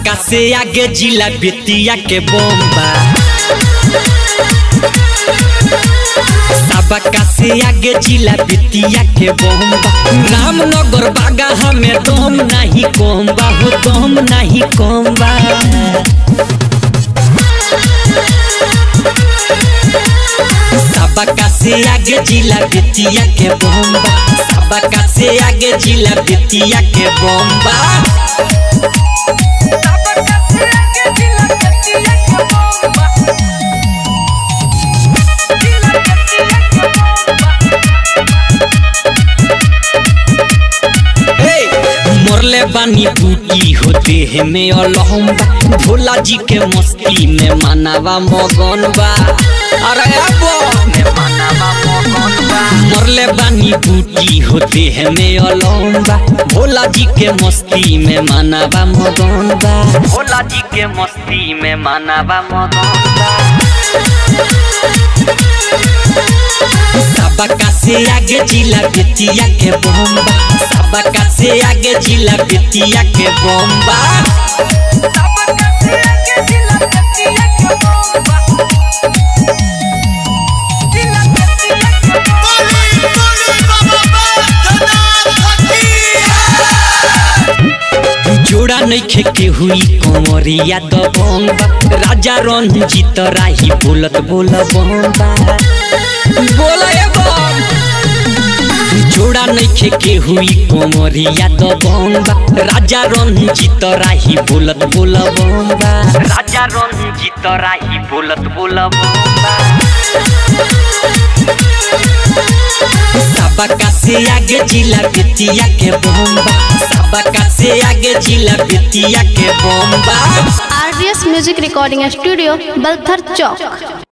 सबका से आगे जिला बेतिया के बम्बा सबका से आगे जिला बेतिया के बम्बा रामनगर बागा हमें दम नहीं कोम्बा हो दम नहीं कोम्बा सबका से आगे जिला बेतिया के बम्बा सबका से आगे जिला बेतिया के बम्बा मोरले बानी बूटी होते है में अलहम्बा भोला जी के मस्ती में मानावा मगन बा अरे अबो मोरले बानी बूटी होते है में अलहम्बा भोला जी के मस्ती में मानावा मगन बा भोला जी के मस्ती में मानावा मगन बा सबका से आगे जिला बेतिया के बम्बा सबका से आगे जिला बेतिया के बम्बा जोड़ा नहीं खेके हुई कमरिया दबंगा राजा रंजीत राही बोलत बोल बम्बा बोला ये बम जोड़ा नहीं खेके हुई कोमरिया दबंगा राजा रंजीत राही बोलत बोल बम्बा राजा रंजीत राही बोलत बोल बम्बा सबका से आगे जिला बेतिया के बम्बा सबका से आगे जिला बेतिया के बम्बा R music recording studio Balthar चौक